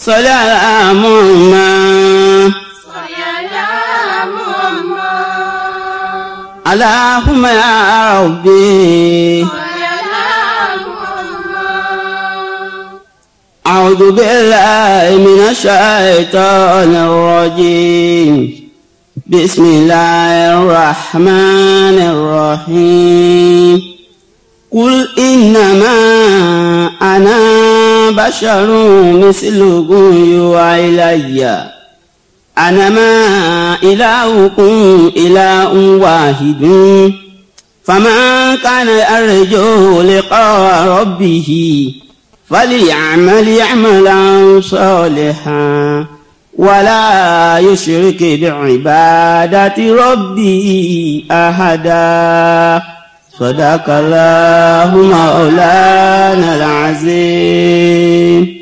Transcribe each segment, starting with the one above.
صل على محمد اللهم يا ربي أعوذ بالله من الشيطان الرجيم بسم الله الرحمن الرحيم قل إنما أنا بشر مثلكم يوحى إلي أنما إلهكم إله واحد فمن كان يرجو لقاء ربه فليعمل عملا صالحا ولا يشرك بعبادة ربه أحدا صدق الله مولانا العظيم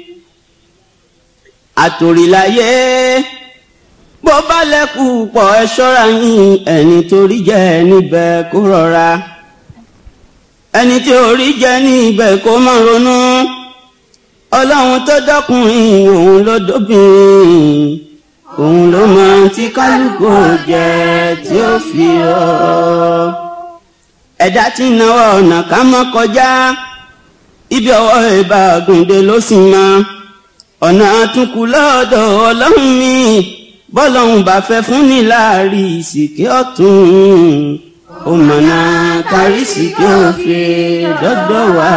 àtòrìláyé bó bá lẹ́kù pọ̀ ẹ ṣọ́ra yín ẹni torí jẹ́ níbẹ̀ kó rọra ẹni tí orí jẹ́ níbẹ̀ kó má ronú ọlọ́run tó dọ́kùnrin òun ló dóbìnrin òun ló mọ tí kálukú jẹ tí ó fi ọ́ ẹ̀dá tí náwó ọ̀nà ká mọ́ kọjá ibi ọwọ́ ìbá gùndé ló sì mọ ọ̀nà àtúnkù lọ́dọ̀ ọlọ́run mi bọ́lọ́run bá fẹ́ fún ní láàrí ìsìnkí ọ̀tún ó mọ̀nà kárí ìsìnkí òfin dọ́dọ̀ wá.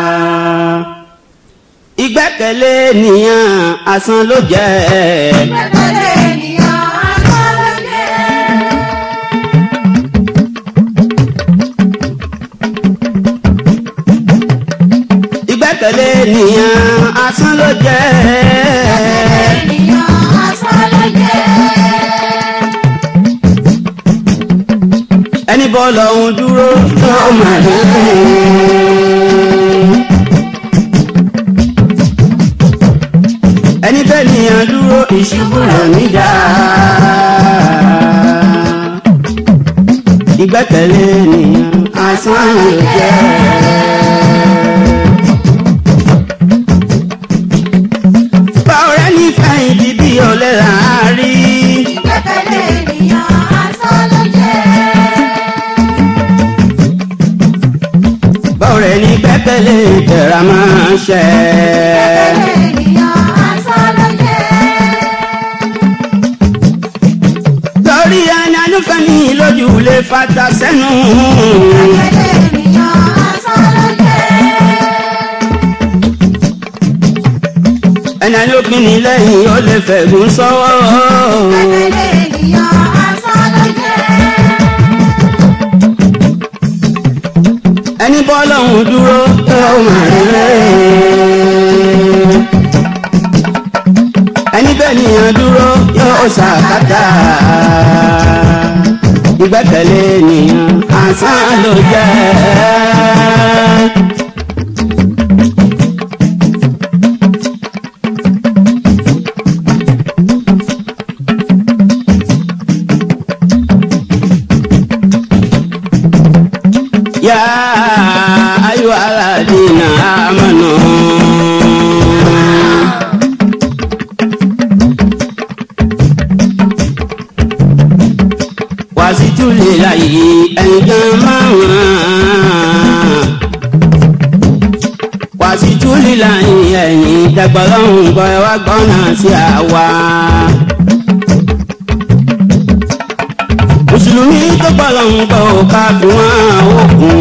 ìgbẹ́kẹ̀lé nìyàn asán ló jẹ́ Ìgbẹ́kẹ̀lé ènìyàn asán ló jẹ́. ìgbẹ́kẹ̀lé nìyàn asán ló jẹ́ Ènìyàn asán ló jẹ́. ẹni bọ́ọ̀lù ọ̀hún dúró tó mà lókè. ẹni bẹ́ẹ̀ nìyàn dúró ìṣubú rẹ̀ níjà. ìgbẹ́kẹ̀lé nìyàn asán ló jẹ́. báwo rẹ nífẹ̀ẹ́ ìdí bí ọ̀lẹ́ là á rí. Ìgbẹ́kẹ̀lé ènìyàn asán ló jẹ́. báwo rẹ ní pẹ́pẹ́lẹ́ tẹ̀ra máa ṣẹ. Ìgbẹ́kẹ̀lé ènìyàn asán ló jẹ́. torí ẹni alúfẹ́ ní lójú lè fata sẹ́nu. Ìgbẹ́kẹ̀lé ènìyàn asán ló jẹ́. ẹni alópin ní lẹ́yìn ó lè fẹ̀gùn sọ́wọ́. Ìgbẹ́kẹ̀lé ènìyàn asán ló jẹ́. ẹni bọ́ lọ́hùn dúró tó mà rẹ̀. ẹni bẹ́ẹ̀ nìyàn dúró yóò ṣàkátà. ìgbẹ́kẹ̀lé nìyàn asán ló jẹ́. يا أيها الذين آمنوا واسجدوا لله أياما wàsíjú líla ẹ̀yìn tẹgbọ́lọ́hún gbọ́ ẹ wá gbọ́nà sí àwa. mùsùlùmí tó gbọ́lọ́hún gbọ́ ò ká fi wọ́n òkun.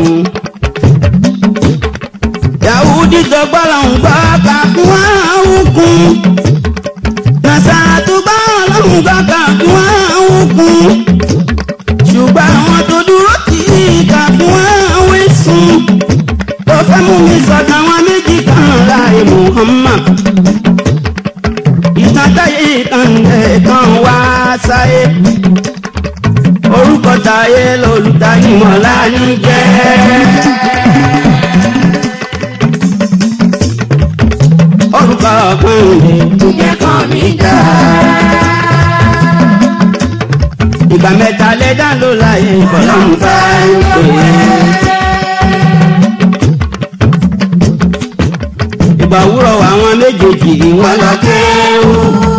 yahudi tó gbọ́lọ́hún gbọ́ ká fi wọ́n òkun. nasara tó gbọ́lọ́hún gbọ́ ká fi wọ́n òkun. ṣùgbọ́n àwọn tó dúró tì í ká fi wọ́n wẹ̀sùn ó fẹ́ mú mi sọ̀tàn àwọn méjì kan láì Muhammad. ìtàn táyé ìtàn ẹ̀ẹ̀kan wá sáyé. orúkọ táyé lolùdáyìmọ̀ láàánú jẹ́. orúkọ kan lè Ìjẹ́ kan mi dá. ìgbà mẹ́ta lẹ́dá ló láyé ìbọ̀lọ́mù bá ń pè é. gbogbo àwúrọ̀ àwọn méjèèjì wọn lọ kéwú.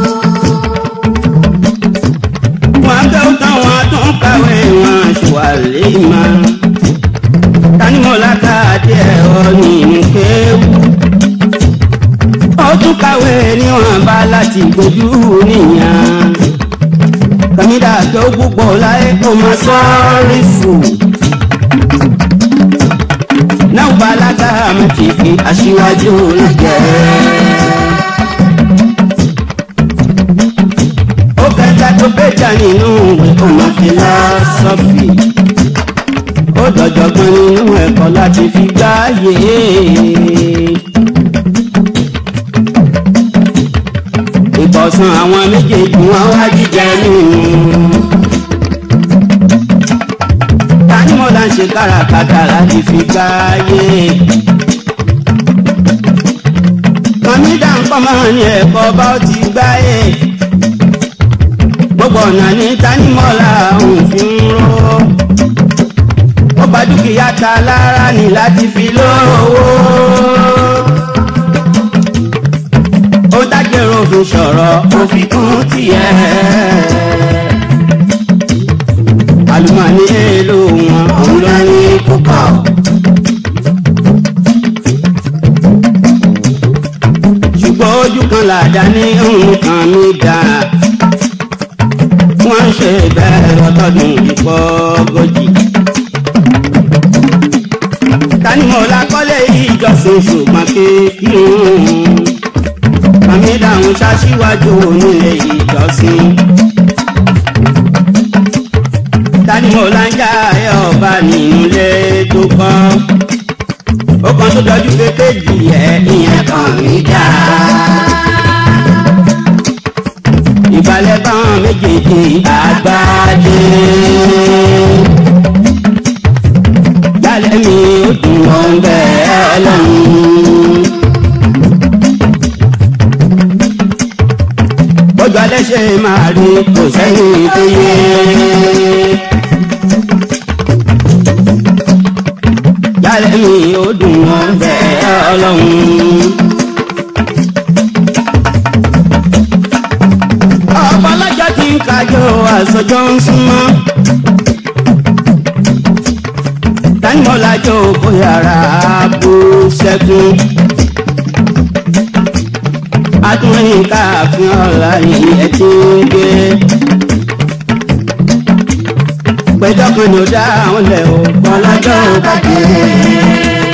wọn kẹ́wù tán wọn tún kàwé wọn ṣùwàlẹ́ ìmọ̀. tanimọ̀lá ká díẹ̀ ọ nínú kéwú. ó tún kàwé níwọ̀nba láti gbójú níyàn. kàmídà tó púpọ̀ láyé kó máa sọ́ọ́rí fò náà balaga mi ti fi aṣíwájú jẹ. ó kẹta tó péjà nínú ọmọ fìlọ́sọ́fì ó dọ̀jọ̀gbọ́n nínú ẹ̀kọ́ láti fi gbáyé. ìbọ̀sán àwọn méjèèjì wọn wá jíjẹ nínú ní mo là ń ṣe káràkátà láti fi gbáyé. kàmídà ń pọ̀ máa ní ẹ̀kọ́ bá ó ti gbáyé. gbogbo ọ̀nà ní tanímọ̀lá òun fi ń ró. ó bá dúkìá ta lára ní láti fi lówó. ó dágbére òfin sọ̀rọ̀ òfin kún tiẹ̀ àlùmọ́ọ́nì èlò wọn òun ló ní púpọ̀. ṣùgbọ́n ojú kan làdá ní nǹkan mi dá. wọ́n ń ṣe bẹ́ẹ̀ lọ́tọ́dún ìpọ́gọ́jì. tani mo la kọ́lé ìjọsìn ṣùgbọ́n kékeré. kàmí dáhùn ṣaṣíwájú onílé ìjọsìn tani mo la ń já ẹ ọba nínú ilé tó kọ́ ó kan tó dọjú kékèjì ẹ ìyẹn kan mi dá. ìbàlẹ̀ báwọn méjèèjì àgbájé. yálẹ̀ mi ó dùn mọ́ bẹ́ẹ̀ ọlọ́run. bójú alẹ́ ṣe máa rí kò sẹ́yìn tó yé. yálẹ̀ mi ó dùn wọ́n bẹ́ẹ̀ ọlọ́run. ọ̀pọ̀ ọlọ́jọ́ ti ń kájọ àsọjọ́ ń súnmọ́. tanimọ̀lájọ́ kò yàrá bó ṣẹ́gun. atúnrin káàfin ọ̀la yìí ẹ̀ ti ń gbé. péjọ kan ní o dá àwọn lẹ o bọlájọ ò bàjẹ́.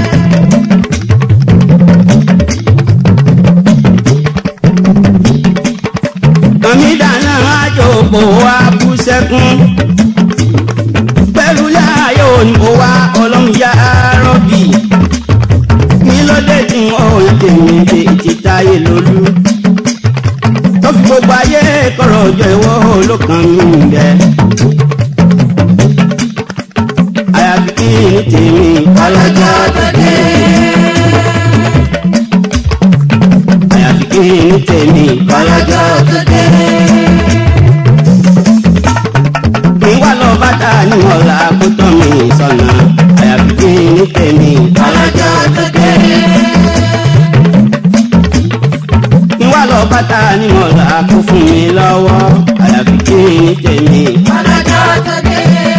kàmídà náà àjòkò wa bú sẹ́kún pẹ̀lú láàyò òyìnbó wa ọlọ́run yá rọ́bì kí ló dé tí wọ́n ò tèmi dé ìtìtáyé lólú tó fi gbogbo ayé kọ̀rọ̀ ọjọ́ ìwọ́ olókan mi ń bẹ́ẹ̀. àyàfi kí ní tèmi ọlọ́jọ́ tó dé. àyàfi kí ní tèmi ọlọ́jọ́ tó dé. kí wá lọ bàtà ní ọ̀la kó tọ́ mi sọ̀nà àyàfi kí ní tèmi ọlọ́jọ́ tó dé. kí wá lọ bàtà ní ọ̀la kó fún mi lọ́wọ́ àyàfi kí ní tèmi ọlọ́jọ́ tó dé.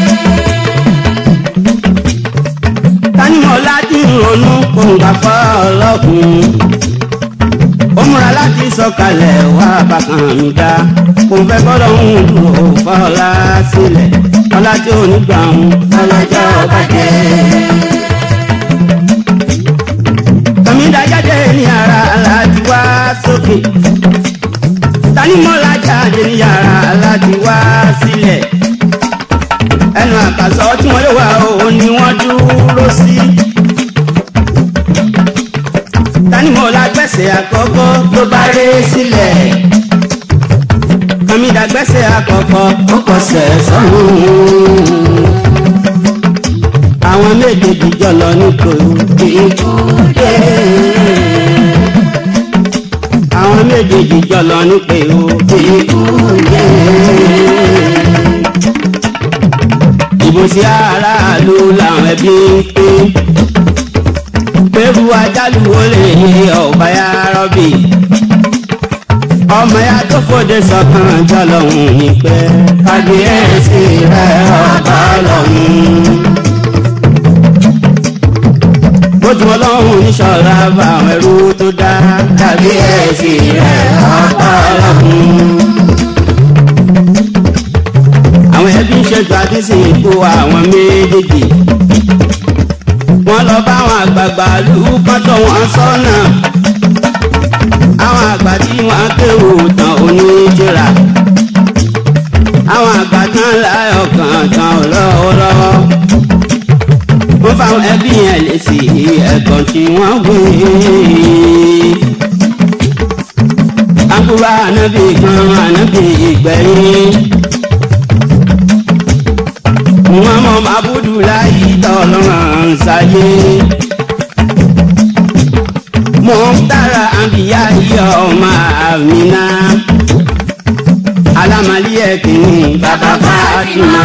tanimọ̀lá ti ń ronú kóńgà fọ́ ọlọ́kùn. ó múra láti sọ̀kalẹ̀ wá bàkàn mi dá. kò fẹ́ gbọ́dọ̀ ń dúró fọ́lá sílẹ̀. ọlá tí ò ní gbà ń ọlọ́jọ́ bàjẹ́. kàmídà jáde ní ara láti wá sókè. tanimọ̀lá jáde ní ara láti wá sílẹ̀ ẹnu àkàsọ tí wọn yóò wá òun ni wọn dúró sí. tanimọ̀lá gbẹ̀sẹ̀ àkọ́kọ́ ló bá ré sílẹ̀. kàmídà gbẹ̀sẹ̀ àkọ́kọ́ ó kọsẹ̀ sọ́run. àwọn méjèèjì jọlọ nítorí ìkúdé. àwọn méjèèjì jọlọ nítorí ìkúdé ìbò sí aráàlú làwọn ẹbí ń pín bẹ́rù ajálù olè ọ̀bá ya rọ́bì ọmọ ya tó fòde sọ̀kan jọlọ́hún ní pẹ́ kábíyèsí rẹ̀ ọba lọ́hún. bójú ọlọ́run níṣọ́ra bá àwọn ẹrú tó dá kábíyèsí rẹ̀ ọba lọ́hún. àwọn ẹbí ń ṣètò àti sìnkú àwọn méjèèjì wọ́n lọ bá àwọn àgbààgbà lù kọ́tọ̀ wọn sọ́nà àwọn àgbà tí wọ́n kéwò tán oníjìrà àwọn àgbà tán láyọ̀ kan tán lọ́wọ́lọ́wọ́ wọ́n fáwọn ẹbí yẹn lè sí ẹ̀gbọ́n tí wọ́n wé àkúrò ànábì kan ànábì ìgbẹ̀yìn wọn mọ abudulayi tọlọrun ṣayé mo ń tara àbíyá yọ ọmọ àmìnà alamali ẹkìnní bàbá fatima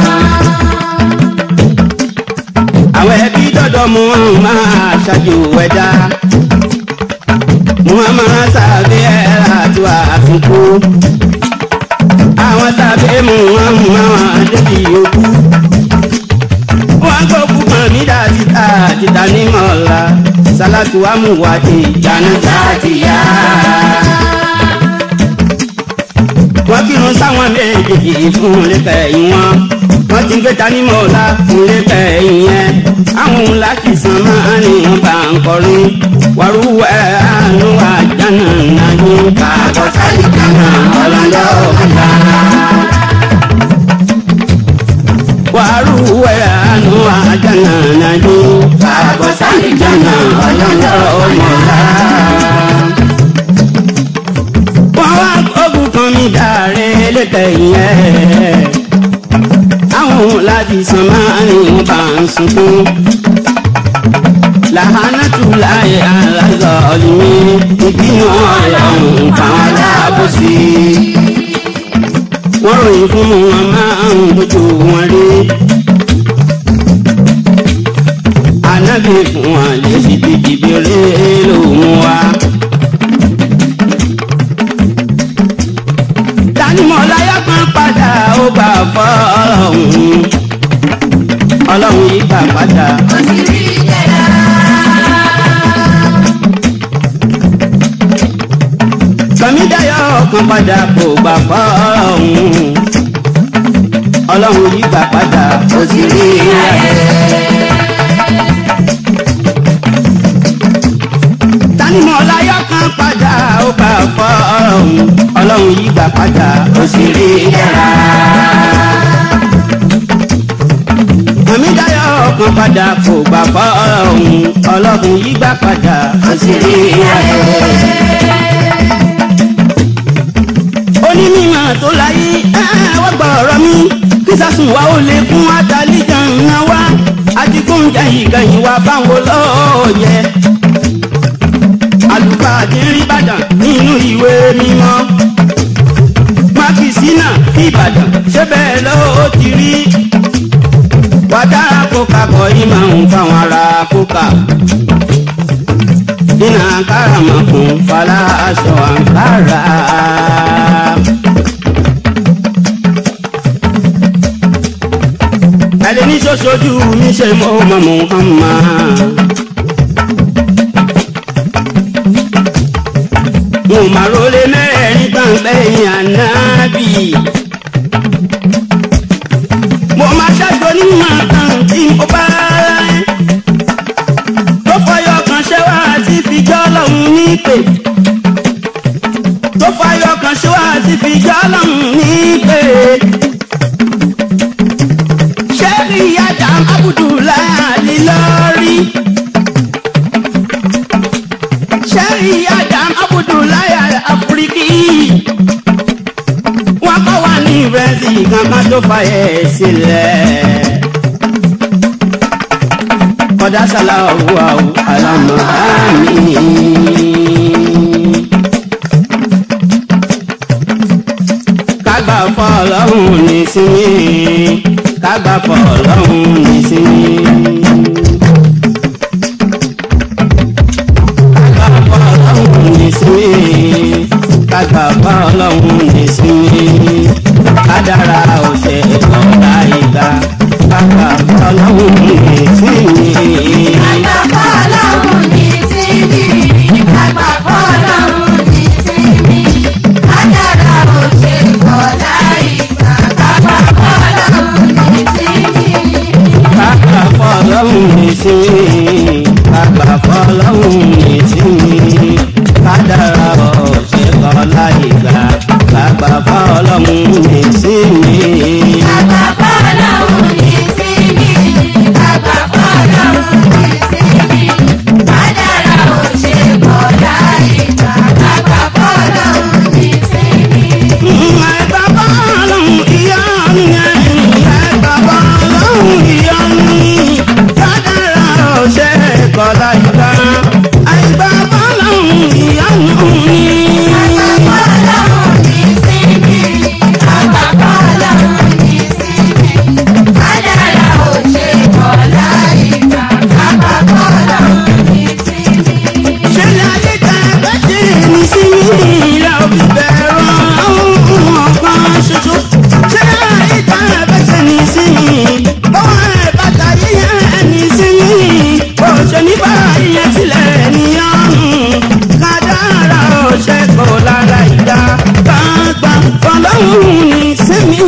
àwọn ẹbí dọdọ mu wọn máa ṣáájú ẹ̀dá muhammad sábẹ ẹrà tó àfikún àwọn sábẹ mu wọn mú àwọn adébí yòókù wọn gbókù kan nídà títà títà ní mọ̀ọ́lá sálátù amúwádìí ìjánu sáàtìyá. wọ́n kírun sáwọn méjèèjì fún lẹ́kẹ̀ẹ́yìn wọn wọ́n ti gbé ta ní mọ̀ọ́lá fún lẹ́kẹ̀ẹ́yìn yẹn àwọn òun láti san máa ní wọn bá ń kọrin wàrúwẹ̀ àánú àjànà náà ní káàbọ̀ sáyé kaná ọlọ́dọ̀ ọ̀gá wàrú wẹ̀rẹ̀ àánú àjànà nàní fàbọ̀ sáyé jànà ọlọ́lọ́ ọmọlá. wọ́n wá ogun kan mi dàrẹ́ lẹ́tẹ̀yìn ẹ̀ àwọn láti san máa ní wọn bá ń sunkún. làhánàtú láyé aláṣọ ọ̀lùmí ìbínú ọ̀rọ̀ fáwọn aláàbòsí wọ́n ròyìn fún wọn máa ń bójú wọn rí. Ànábì fún wọn lè fi bíbí bèrè lòun wá. Tanimọ̀láyà kan padà ó gbà fọ́ ọlọ́run. Ọlọ́run yìí gbà padà. Ó sì rí ìjẹ́ra. Kàmídàyọ̀ kan padà kò gbà fọ́ ọlọ́run. Ọlọ́run yìí gbà padà ó sì rí ayé. Tanimọ̀láyà kan padà ó gbà fọ́ ọlọ́run. Ọlọ́run yìí gbà padà ó sì rí yàrá. Kàmídàyọ̀ kan padà kò gbà fọ́ ọlọ́run. Ọlọ́run yìí gbà padà ó sì rí ayé. onímọ̀ tó láyé wọ́n gbọ́ ọ̀rọ̀ mi kí sásùn wa ó lè fún àtàlíjà ńlá wa àti kóúnjẹ ìkẹyìn wa báwo lọ́ọ̀yẹ. àlùfáà ti rí ìbàdàn nínú ìwé mímọ́ mákìsínà ìbàdàn ṣé bẹ́ẹ̀ ló ti rí. wàdà kókà kọ́ yìí máa ń fáwọn ará kókà ina karama kun fala aṣọ àǹkárá. ẹni ní ṣoṣojú mi ṣe mọ́ ọmọ Muhammad. mo máa rólé mẹ́rẹ̀ẹ́rin gbàngbẹ́ yìí ànábì. mo máa ṣàjọ nímọ̀ kan tí mo bá rẹ̀ tó fọyọ kan ṣe wá sí fìjọ́ lọ́hùn nípè tó fọyọ kan ṣe wá sí fìjọ́ lọ́hùn nípè. ṣẹ́rí ìyájà abudulayi lọ́rí. ṣẹ́rí ìyájà abudulayi afiriki. wọ́n kọ́ wa ní ìrẹsì kankan tó fa ẹ̀ sílẹ̀ kọ́dá sálàwù àwù àlámà ámì. kágbà fọ́ ọlọ́run ní sinmi kágbà fọ́ ọlọ́run ní sinmi. kàgbà fọlọ́hún ní sinmi kádàrá ọ̀ṣẹ́ kọ́ láyé gbà kàgbà fọlọ́hún ní sinmi. Bàbá fọlọ́hún ní síbi. Bàbá fọlọ́hún ní síbi. Kádàrá ò ṣe kọ́ láyé gbà. Bàbá fọlọ́hún ní síbi. ẹ̀gbà fọlọ́hún ìyanu yẹn ẹ̀gbà fọlọ́hún ìyanu kádàrá ọ̀ṣẹ́ kọ́ láyé gbà ẹ̀gbà fọlọ́hún ìyanu ni. Bàbá fọlọ́hún ní síbi. Bàbá fọlọ́hún ní síbi. Kádàrá ò ṣe kọ́ láyé gbà. Bàbá fọlọ́hún ní síbi. ṣẹlẹ̀ ayé tẹ bẹ́ẹ̀ ṣe ní sí mi ìlà òbí bẹ̀rù ọ̀hún ọ̀kan ṣoṣo. ṣẹlẹ̀ ayé tẹ bẹ́ẹ̀ ṣe ní sí mi bọ́wọ́ ẹ̀ bàtà yíyẹn ní sí mi bó ṣe ní bá yíyẹn sílẹ̀ níyàn. kádàrá ọ̀ṣẹ́ kò lára ìdá gbàgbà fọlọ́hún ní sí mi.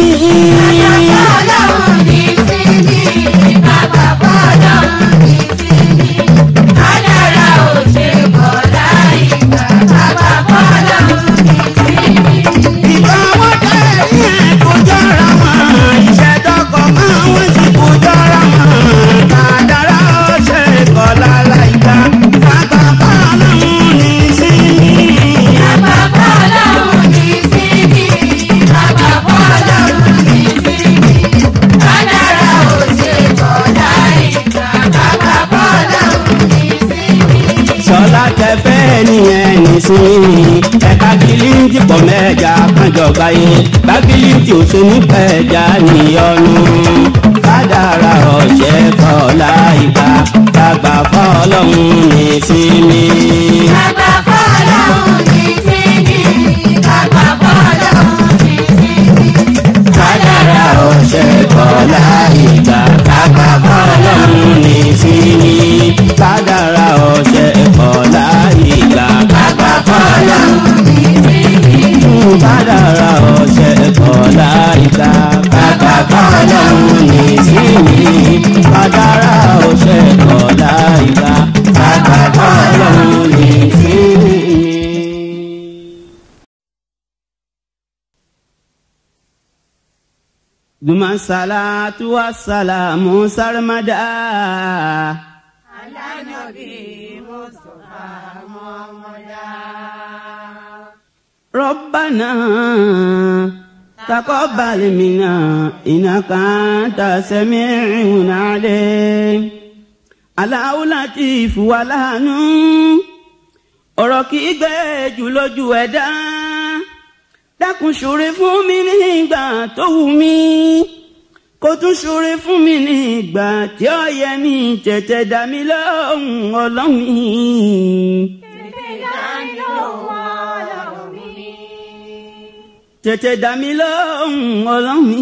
Fọlọ́hún ní síbi. Bàbá fọlọ́hún ní síbi. Kádàrá ò ṣe kọ́ láyé gbà. Bàbá fọlọ́hún ní síbi. ìgbà wọn tẹ yẹn kò jọra wọn ìṣẹ́dọ́kọ̀ máa wọ́n sì kò jọra wọn kàdàrà ọ̀ṣẹ́ kọ́ lára ìgbà bàbá fọlọ́hún ní sí mi. Bàbá fọlọ́hún ní síbi. Bàbá fọlọ́hún ní síbi. Kádàrá ò ṣe kọ́ láyé gbà. Bàbá fọlọ́hún ní síbi. sọlá tẹfẹ nìyẹn nísìnyí ẹka kìlìntì pọ mẹja kájọba yé bákìlìntì òṣèlú pẹja níyọnu kádàrà ọ̀ṣẹ́ kọ́lá ìgbà gbàgbà fọlọ́hún nísìnyí. Bàbá fọlọ́hún ní síbi. Bàbá fọlọ́hún ní síbi. kádàrà ọ̀ṣẹ́ kọ́lá ìgbà gbàgbà fọlọ́hún nísìnyí. kádàrà ọ̀ṣẹ́ kọ́lá ìgbà gbàgbà fọlọ́hún kádàrà ọ̀ṣẹ́ kọ́lá ìgbà gbàgbà fọlọ́hún nísìnyí. kádàrà ọ̀ṣẹ́ kọ́lá ìgbà gbàgbà fọlọ́hún nísìnyí. Duma salatu wa salamu sarmada. ربنا تقبل منا إنك أنت السميع العليم Allahu Latif wa láàánú ọ̀rọ̀ kì í gbẹ jù lójú ẹ̀dá dákun ṣoore fún mi ní ìgbà tó wù mí kó tún ṣoore fún mi ní ìgbà tí ó yẹ mí tètè dá mi lóhùn ọlọ́run mi. tètè dá mi lóhùn ọlọ́run mi.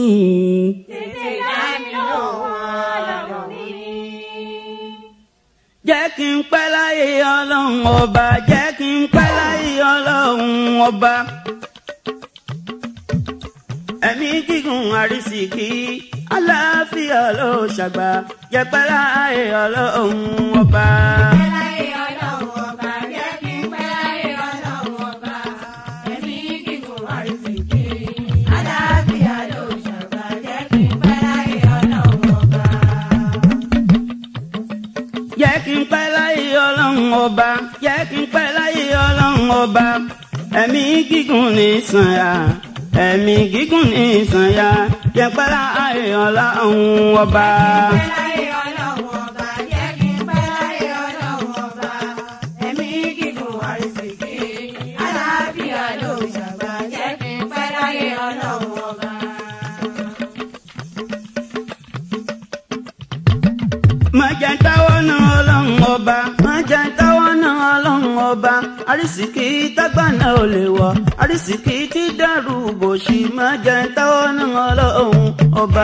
jẹ́ kí n pẹ́ láyé ọlọ́run ọba jẹ́ kí n pẹ́ láyé ọlọ́run ọba. ẹ̀mí gígùn àrísìkí aláfíà ló ṣàgbà jẹ́ pẹ́ láyé ọlọ́run ọba. jẹ́ kí n pẹ́ láyé ọlọ́run ọba jẹ́ kí n pẹ́ láyé ọlọ́run ọba ẹ̀mí gígùn ní sànyà ẹ̀mí gígùn ní sànyà jẹ́ pẹ́ láyé ọlọ́run ọba. má jẹ́ táwọ́ náà ọlọ́run ọba má jẹ́ táwọ́ náà ọlọ́run ọba àrísìkí tágbà náà ò lè wọ̀ àrísìkí tí dàrú bòṣì má jẹ́ táwọ́ náà ọlọ́run ọba.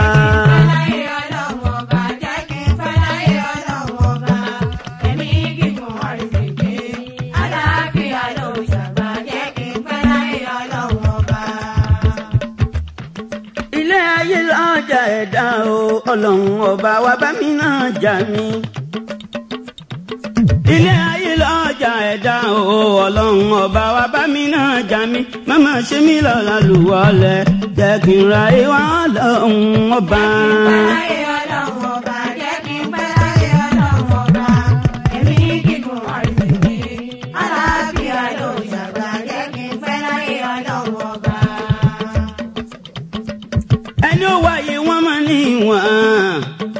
ilé ayé lọ́jà ẹ̀dá o ọlọ́run ọba wa bá mi náà jà mí. ilé ayé lọ́jà ẹ̀dá o ọlọ́run ọba wa bá mi náà já mi màmá ṣe mí lọ́la lùwọ́lẹ̀ jẹ́ kí n ra ìwà ọlọ́run ọba. Láyé ọlọ́run ọba, jẹ́ kí n pẹ́ láyé ọlọ́run ọba. Ẹ̀mí gígùn àìsèké. Àlàáfíà ló ṣàgbà, jẹ́ kí n pẹ́ láyé ọlọ́run ọba. ẹni ó wáyé wọn máa ní ìwọ̀n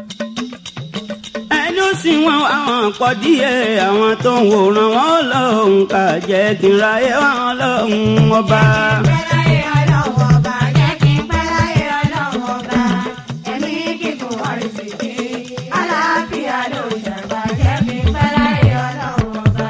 ẹni ó sì wọn àwọn pọ̀ díẹ̀ àwọn tó ń wòran wọn lọ́hùn ká jẹ́ kí n ra ìwà ọlọ́run ọba. Pẹ́ láyé ọlọ́run ọba, jẹ́ kí n pẹ́ láyé ọlọ́run ọba. Ẹ̀mí gígùn àìsèké. Àlàáfíà ló ṣàgbà, jẹ́ kí n pẹ́ láyé ọlọ́run ọba.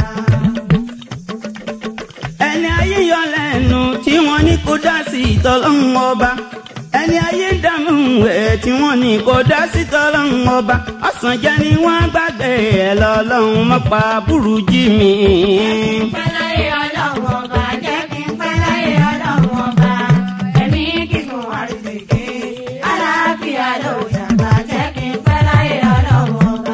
ẹni ayé yọ lẹ́nu tí wọ́n ní kó dá sí ìtọ́lọ́hún ọba ẹni ayé dànù ẹ̀ tí wọ́n ní kó dá sí ìtọ́lọ́hún ọba ọ̀sán jẹ́ ni wọ́n gbàgbé ẹ̀ lọ́lọ́hún mọ́pa burújí mi. Pẹ́ láyé ọlọ́run ọba, jẹ́ kí n pẹ́ láyé ọlọ́run ọba. Ẹ̀mí gígùn àìsèké. Àlàáfíà ló ṣàgbà, jẹ́ kí n pẹ́ láyé ọlọ́run ọba.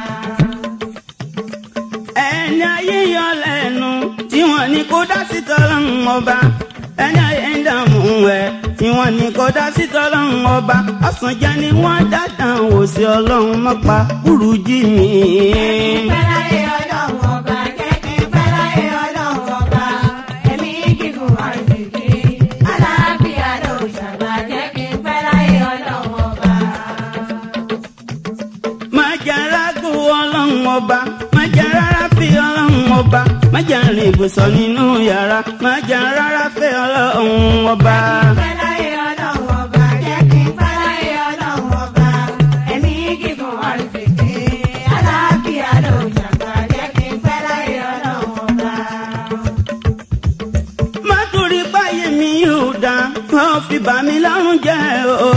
ẹni ayé yọ lẹ́nu tí wọ́n ní kó dá sí ìtọ́lọ́hún ọba ẹni ayé ń dààmú ẹ̀ tí wọ́n ní kó dá sí ìtọ́lọ́hún ọba ọ̀sán jẹ́ ni wọ́n dáadáa wò sí ọlọ́run mọ́pa burújí mi. Pẹ́ láyé ọlọ́run ọba, jẹ́ kí n pẹ́ láyé ọlọ́run ọba. Ẹ̀mí gígùn àìsèké. Àlàáfíà ló ṣàgbà, jẹ́ kí n pẹ́ láyé ọlọ́run ọba. má jẹ́ rágò ọlọ́run ọba má jẹ́ rárá fi ọlọ́run ọba má jẹ́ rìn ibùsọ̀ nínú yàrá má jẹ́ rárá fi ọlọ́run ọba. Pẹ́ láyé ọlọ́run ọba, jẹ́ kí n pẹ́ láyé ọlọ́run ọba. Ẹ̀mí gígùn àìsèké. Àlàáfíà ló ṣàgbà, jẹ́ kí n pẹ́ láyé ọlọ́run ọba. má torí báyé mi yóò dá wọ́n fi bà mí lọ́rùn jẹ́ o.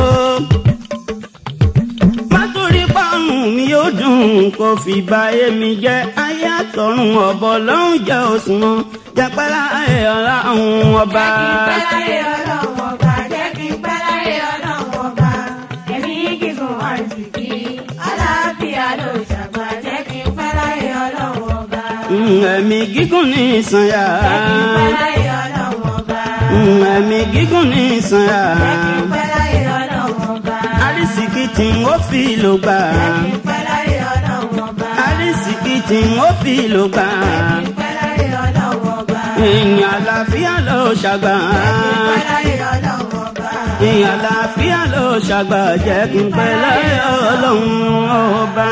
má torí pàrùn mi yóò dùn kó fi báyé mi jẹ́ ayé àtọ̀run ọ̀bọ̀ lọ́rùn jẹ́ òṣùwọ̀n jẹ́pẹ́ láyé ọlọ́run ọba. Pẹ́ láyé ọlọ́run ọba, jẹ́ kí n pẹ́ láyé ọlọ́run ọba. Ẹ̀mí gígùn àìsèké. Àlàáfíà ló ṣàgbà, jẹ́ kí n pẹ́ láyé ọlọ́run ọba. Mm, ẹ̀mí gígùn ní ìsànyà. Jẹ́ kí n pẹ́ láyé ọlọ́run ọba. Mm, ẹ̀mí gígùn ní ìsànyà. Jẹ́ kí n pẹ́ láyé ọlọ́run ọba. arísìkí tí ń ó fi lò gbà. Jẹ́ kí n pẹ́ láyé ọlọ́run ọba. arísìkí tí ń ó fi lò gbà. Jẹ́ kí n pẹ́ láyé ọlọ́run ọba. èèyàn àlàáfíà ló ṣàgbà. Jẹ́ kí n pẹ́ láyé ọlọ́run ọba. èèyàn àlàáfíà ló ṣàgbà jẹ́ kí n pẹ́ láyé ọlọ́run ọba.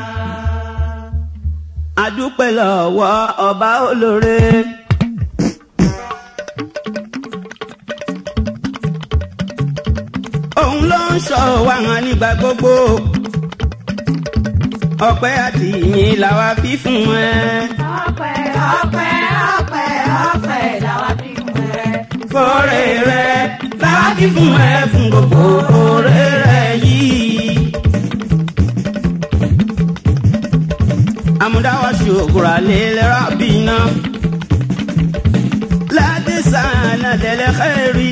adúpẹ́ lọ́wọ́ ọba olóore. òun ló ń sọ wa hàn nígbà gbogbo. ọpẹ́ àti ìyìn làwa fi fún ẹ. Ọpẹ́ ọpẹ́ ọpẹ́ ọpẹ́ làwa fi fún ẹ. fọ́rẹ́ rẹ làwa fi fún ẹ fún gbogbo oore rẹ yìí. àmúdáwọ̀ ṣòkòrò àlẹ́ rábìnà. láti sànà tẹ̀lé xẹ́rì.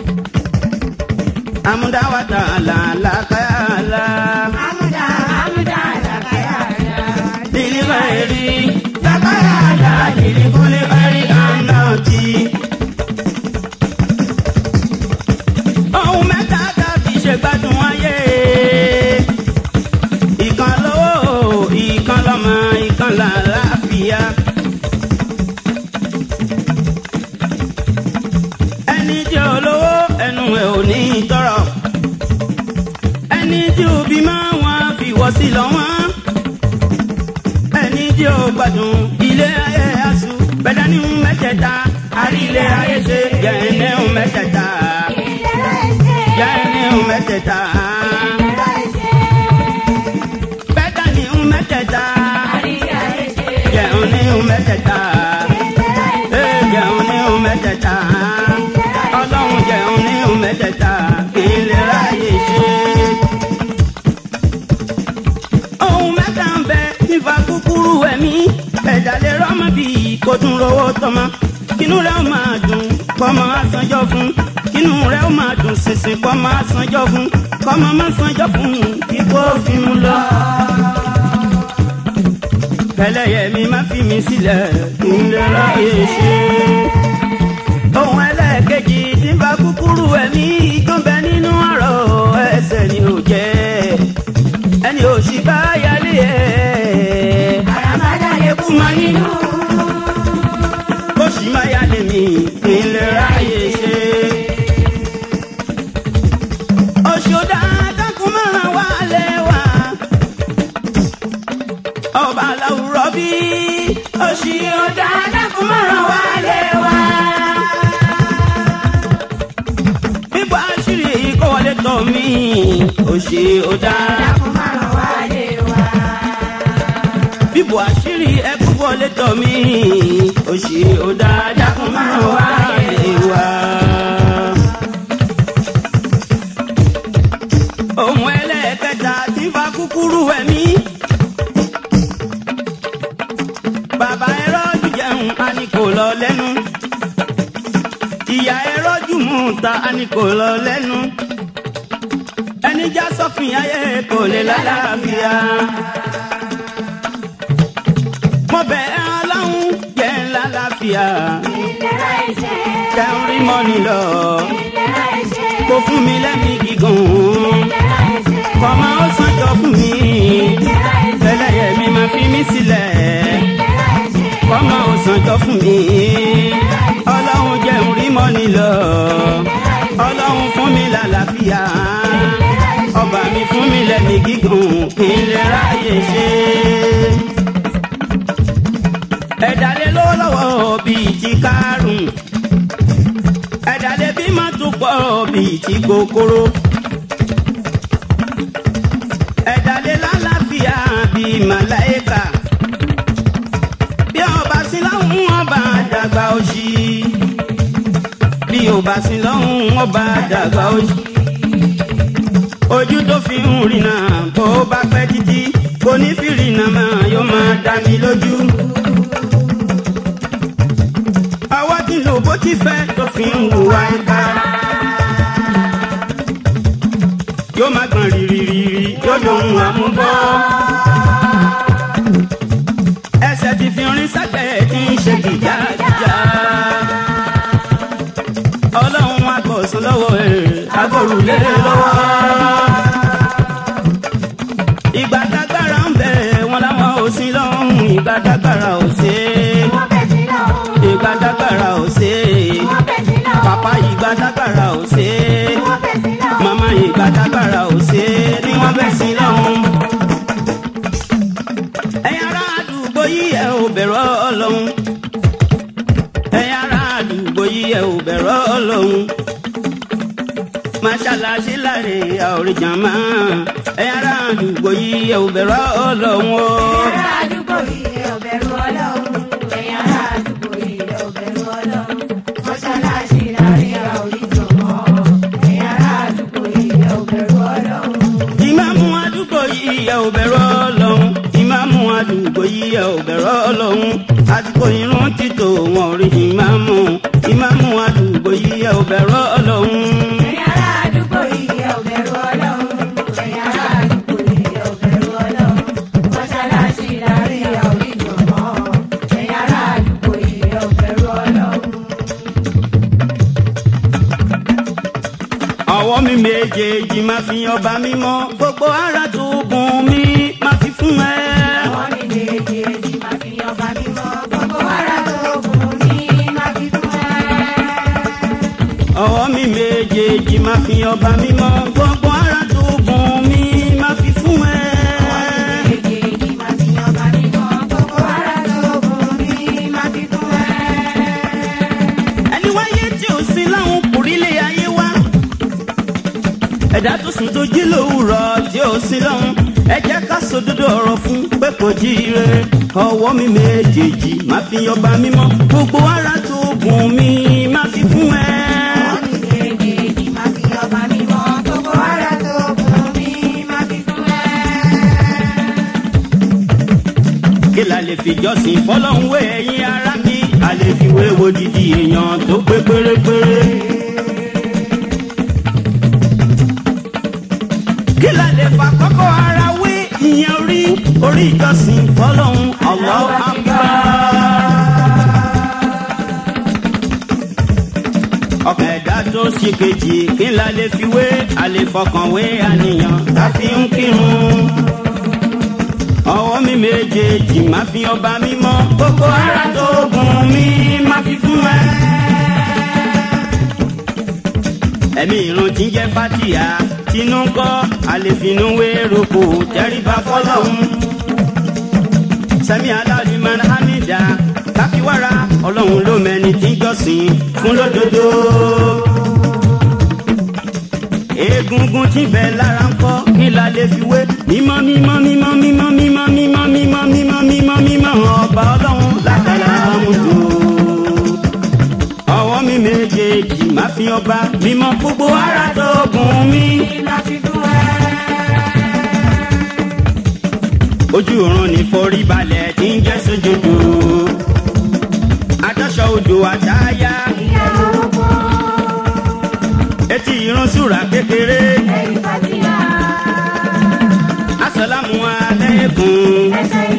àmúdáwọ̀ tààlà làkàyàlà. Amúdá amúdá làkàyàrá. Dili xẹ́rì làkàyàlà dili kúlẹ̀ xẹ́rì àná tì. ohun mẹ́ta tàbí ṣe gbádùn ayé. ìkan lówó ìkan lọ́mọ ìkan làlàáfíà. ẹni tí ò lówó ẹnu ẹ̀ ò ní tọrọ. ẹni tí ò bímọ wọn fi wọ́ sí lọ́wọ́. ẹni tí ò gbádùn ilé ayé aṣù bẹ́ẹ̀ ní mẹ́tẹ̀ẹ̀ta àrí ilé ayé ṣe jẹ́ ẹni mẹ́tẹ̀ẹ̀ta jẹ́ ní ń mẹ́tẹ̀ẹ̀ta. Bẹ́ẹ̀ta ní ń mẹ́tẹ̀ẹ̀ta. Jẹun ní ń mẹ́tẹ̀ẹ̀ta. Ee jẹun ní ń mẹ́tẹ̀ẹ̀ta. Ọlọ́run jẹun ní ń mẹ́tẹ̀ẹ̀ta. Kì í lè ráyè ṣe. Ohun mẹ́ta ń bẹ nípa kúkúrú ẹ̀mí. Ẹ̀dá lè rọ́mọ bí kò tún rówó tọmọ. Kínú rẹ̀ ó máa dùn kọ́mọ asanjọ́ fún. Kínú rẹ̀ ó máa dùn sísìn kọ́mọ asanjọ́ fún. Kọ́mọ má sanjọ́ fún kíkó fi mú lọ. ẹlẹ́yẹ mi má fi mi sílẹ̀ kí n lè ráyè ṣe. ohun ẹlẹ́ẹ̀kejì tí ń bá kúkúrú ẹ̀mí tó ń bẹ nínú ọ̀rọ̀ ẹsẹ̀ ni ò jẹ́ ẹni ò sì bá yálé ẹ̀. àràmàdà lè kú mọ́ nínú. bó sì má yálé mi kí n lè ráyè ṣe. Òṣòdà dákun márùn wá lẹ́wà. Ọba aláwùrọ̀ bí òṣì ọ̀dà dákun márùn wá lẹ́wà. Bíbọ̀ àṣírí kọ́ wọlé tọ̀ mí. Òṣì ọ̀dà dákun márùn wálé wá. bíbọ̀ àṣírí ẹkú wọlé tọ̀ mí. Òṣì ọ̀dà dákun márùn wá lẹ́wà. ohun ẹlẹ́ẹ̀kẹta tí ń fa kúkúrú ẹ̀mí. bàbá ẹ̀rọ jùjẹun a ní kò lọ lẹ́nu. ìyá ẹ̀rọ jùmú ta a ní kò lọ lẹ́nu. ẹni já sọ́fìn ayé kò lè lálàáfíà. mo bẹ̀ ẹ́ ọlọ́run jẹ́ ńlá láfíà. ìlera ìṣe. kẹrin rí mọ́ni lọ. ìlera ìṣe. kò fún mi lẹ́mìí gígùn ìlera ìṣe. kọ́mọ ó sànjọ fún mi ìlera ìṣe. tẹ́lẹ̀yẹ mi máa fi mí sílẹ̀ ìlera ìṣe. kọ́mọ ó sànjọ fún mi ọlọ́run jẹun rí mọ́ni lọ ọlọ́run fún mi lálàáfíà ọba mi fún mi lẹ́mí gígùn kí n lè ráyè ṣe. ẹ̀dá lé lówó lọ́wọ́ bíi ti kárùn ẹ̀dá lé bí má tún pọ̀ bíi ti kòkòrò ẹ̀dá lé lálàáfíà bíi màláìka bí ọba sí lọ́hùn ọba dàgbà òṣì bí ọba sí lọ́hùn ọba dàgbà òṣì ojú tó fi ń rìnà bó bá pẹ́ títí kò ní fi rìnà máa yóò máa dá mi lójú. àwa ti lò bó ti fẹ́ tó fi ń hùwà ẹ̀ka. yóò máa gbọ̀n rìrìrìrì yóò lòun àmúbọ́. ẹsẹ̀ ti fi rin sápẹ̀ tí ń ṣe gìjàgìjà. ọlọ́run akọ̀sùn lọ́wọ́ ẹ̀ agbórùlé lọ́wọ́. ìgbà tágbára ń bẹ̀ wọ́n láwọn ò sí lọ́hùn ìgbà tágbára ò ṣe é. wọ́n bẹ̀ sí lọ́hùn. ìgbà tágbára ò ṣe é. wọ́n bẹ̀ sí lọ́hùn. pàpá ìgbà tágbára ò ṣe é wọ́n bẹ̀ sí lọ́hùn. màmá ìgbà tágbára ò ṣe é ni wọ́n bẹ̀ sí lọ́hùn. ẹ̀yin ará àdúgbò yìí ẹ̀ ò bẹ̀rù ọlọ́run. ẹ̀yin ará àdúgbò yìí ẹ̀ ò bẹ̀rù ọlọ́run. màṣáláṣí láre àwòrán máa ẹ̀yin ará àdúgbò yìí ẹ̀ ò bẹ̀rù ọlọ́run o. Ará àdúgbò yìí ẹ ò bẹ̀rù Ọlọ́run. Ẹ̀yin ará àdúgbò yìí ẹ ò bẹ̀rù Ọlọ́run. Mọ́ṣáláṣí láàrin àwòrán mọ́. Ẹ̀yin ará àdúgbò yìí ẹ ò bẹ̀rù Ọlọ́run. ìmáàmù àdúgbò yìí ẹ̀ ò bẹ̀rù ọlọ́run ìmáàmù àdúgbò yìí ẹ̀ ò bẹ̀rù ọlọ́run àsìkò irun títò wọn ò rí ìmáàmù ìmáàmù àdúgbò yìí ẹ̀ ò bẹ̀rù ọlọ́run. Ẹ̀yin ará àdúgbò yìí ẹ ò bẹ̀rù Ọlọ́run. Ẹ̀yin ará àdúgbò yìí ẹ ò bẹ̀rù Ọlọ́run. Mọ́ṣáláṣí láàrin àwòrán mọ́. Ẹ̀yin ará àdúgbò yìí ẹ ò bẹ̀rù Ọlọ́run. ọwọ́ mi méjèèjì máa fi ọba mímọ́ gbogbo ara tó gùn mí máa fi fún ẹ. Àwọn mi méjèèjì máa fi ọba mímọ́. Gbogbo ara tó gùn mí máa fi fún ẹ. ọwọ́ mi méjèèjì máa fi ọba mímọ́ gbogbo ara tó gùn mí máa fi fún ẹ. Méjèèjì máa fi ọba mímọ́. Gbogbo ara tó gùn mí máa fi fún ẹ. ẹni wáyé tí ò sí láwọn kùrílé ayé wá. ẹ̀dá tó sùn tó jí lówùrọ̀ tí ò sí lọ́hùn ẹ jẹ́ ká sòdodo ọ̀rọ̀ fún pé kò jíire ọwọ́ mi méjèèjì máa fi ọba mímọ́ gbogbo ara tó gùn mí máa fi fún ẹ. Méjèèjì máa fi ọba mímọ́. Gbogbo ara tó gùn mí máa fi fún ẹ. kí la lè fi jọ́sìn fọlọ́hún wé ẹ̀yin ara mi a lè fi wé wo didi èèyàn tó pé pérépéré. kí la lè fa kọ́kọ́ ara wé ìyẹn rí orí ìjọsìn fọlọ́hún Allahu Akbar. ọkàn ẹ̀dá tó ṣe kejì kí n la lè fi wé àlè fọkànwé àníyàn tá a fi ń kírun. ọwọ́ mi méjèèjì máa fi ọba mímọ́ gbogbo ara tó gùn mí máa fi fún ẹ. ẹ̀mí irun tí ń jẹ́ fatia tinú kọ́ àlefinú wéroko tẹ́ríba fọlọ́hún. sẹ́mi aláàlímọ̀ hamida káfíwára ọlọ́run ló mẹ́ni tí ń jọ́sìn fún lódodo. egungun tí bẹ lára ń kọ́ kí la lè fi wé mímọ́ mímọ́ mímọ́ mímọ́ mímọ́ mímọ́ mímọ́ mímọ́ mímọ́ mímọ́ ọba ọlọ́run látara àmúdò ọwọ́ mi méjèèjì máa fi ọba mímọ́ gbogbo ara tó gùn mí. ojú oorun ní forí balẹ̀ tí ń jẹ́ sójúdù. adáṣọ odò àtayá. etí irun súra kékeré. asalamu alaikum.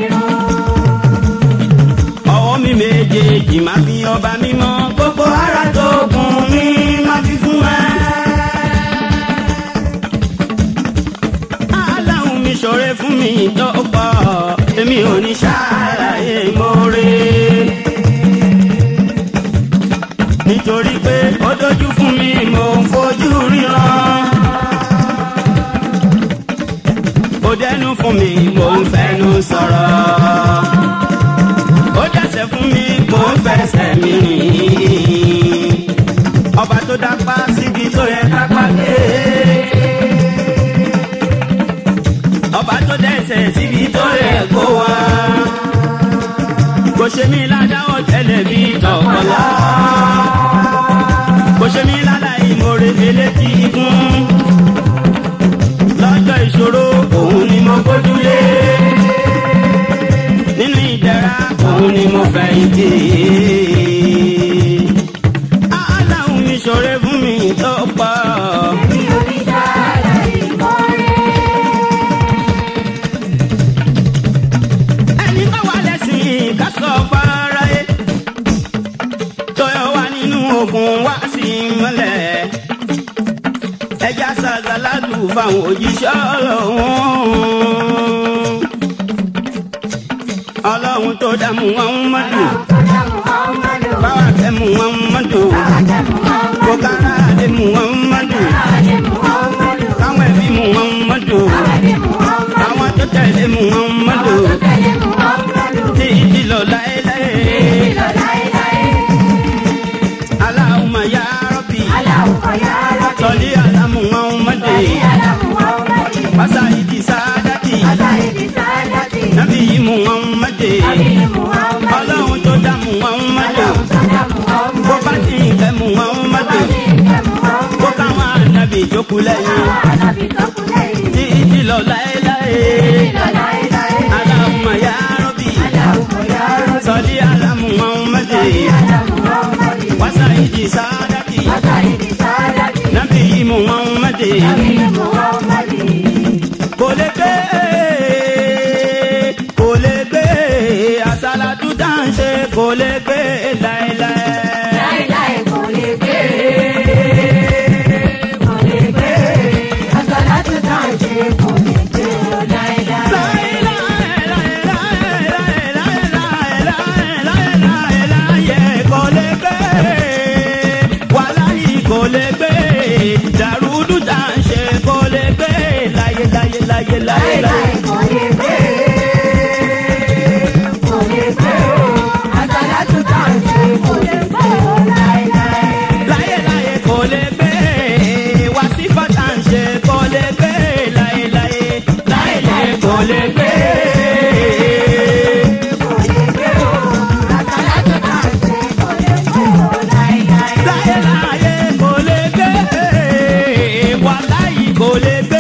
ọwọ́ mi méjèèjì máa fi ọba mímọ́ gbogbo ara tó gùn mí máa fi fún ẹ. aláhùn mi ṣọ̀rẹ́ fún mi tó pọ̀ èmi ò ní ṣàlàyé mọ́rẹ́. nítorí pé ó dojú fún mi mò ń fojú ríran. ó dẹnu fún mi mò ń fẹnu sọ̀rọ̀. ó dẹsẹ̀ fún mi mò ń fẹsẹ̀ mi rìn. ọba tó dápá síbi tó yẹ kápá dé ọba tó dẹ́sẹ̀ síbi tó yẹ kó wá. kò ṣe mí ládáwọ̀ tẹ́lẹ̀ bí tọ̀kọ̀lá. kò ṣe mí lálá ìmoore elétí igun. lọ́jọ́ ìṣòro òun ni mo gbójúlé. nínú ìdẹ̀ra òun ni mo fẹ̀yìntì. aláhùn mi ṣọ̀rẹ́ fún mi tó pọ̀. ẹni bá wà lẹ́sìn ká sọ fáráyé tọyọ wà nínú ogun wá sí mọ́lẹ̀ ẹja ṣàgàládù fáwọn òjíṣẹ́ ọlọ́run ọlọ́run tó dààmú wọn mọ́dù báwa fẹ́ mú wọn mọ́dù kó kára lè mú wọn mọ́dù káwọn ẹbí mú wọn mọ́dù àwọn tó tẹ̀lé mú wọn mọ́dù títí lọ láéláé. Allahumma ya Rabbi sọlí alamu Muhammadi wasa ìdí sáadati nabi Muhammadi ọlọ́run tó dá Muhammadu bó bá ti ń fẹ́ Muhammadu bó káwọn ànábì jókòó lẹ́yìn títí lọ láéláé. Allahumma ya Rabbi sọlí alamu Muhammadi wasa ìdí sáadati nabi Muhammadi kò lè gbé kò lè gbé àsálàtú tá à ń ṣe kò lè gbé láéláé. kò lè gbé wàláyé kò lè gbé dàrúdù tá à ń ṣe kò lè gbé láyé láyé láyé láyé láyé. láyé láyé kò lè gbé wàsífà tá à ń ṣe kò lè gbé láyé láyé láyé láyé kò lè gbé. láyé láyé kò lè gbé wàláyé kò lè gbé